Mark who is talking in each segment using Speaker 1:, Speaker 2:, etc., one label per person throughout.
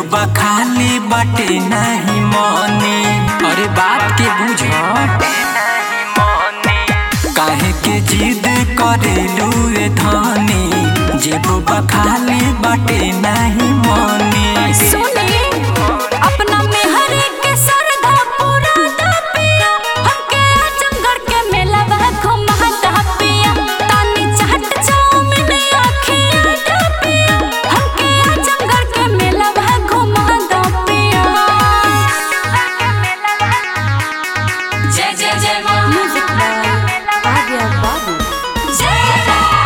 Speaker 1: खाली बाटे नहीं मने अरे बात के बुझ काहे के जिद करेलू ए धनी जेब खाली बाटे नहीं मने
Speaker 2: सुनी अपना मेहर के सरधा पूरा दा पिया हमके आजमगढ़ के मेला बा घुमा दा पिया तानी चाट चाउमीन आखिया दा पिया हमके आजमगढ़ के मेला बा घुमा दा पिया जय जय जय मां म्यूजिक आ गया बाबू जय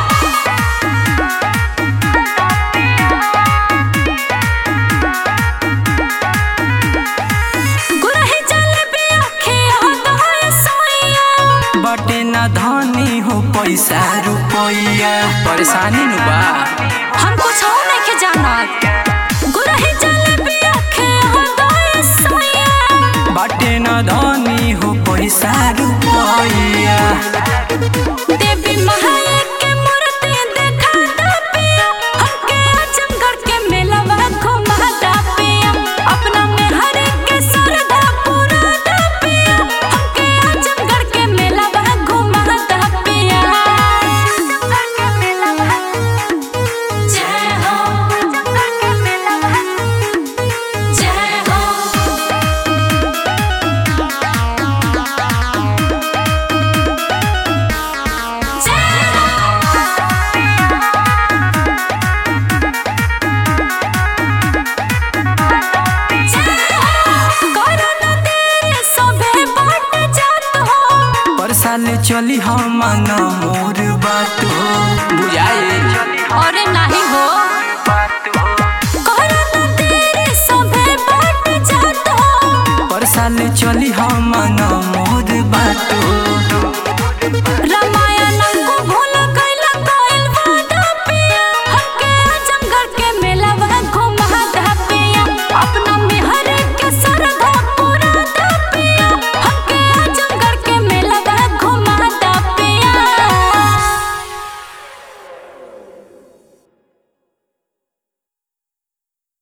Speaker 2: गुरही जलेबी आखिया दहाय सोइया
Speaker 1: बाटे ना धनी हो पैसा रुपया परेशानी नु बा
Speaker 2: हम कुछ और नहीं जाना गुरही जलेबी आखिया दहाय सोइया
Speaker 1: बाटे ना धनी हो पैसा रुपया
Speaker 2: देवी महाया के मूर्ति देखा दा पिया हमके आजमगढ़ के मेला बा घुमा दा पिया अपना मेहर के सरधा पूरा दा पिया हमके आजमगढ़ के मेला बा घुमा दा पिया आजमगढ़ के मेला बा जय हो आजमगढ़ के मेला बा जय हो
Speaker 1: पर साल चली हम ना मोर बात हो बुझाए
Speaker 2: अरे नहीं हो कोरोना तेरे सभे बाट जात हो
Speaker 1: पर साल चली हम ना मोर बात हो
Speaker 2: रमा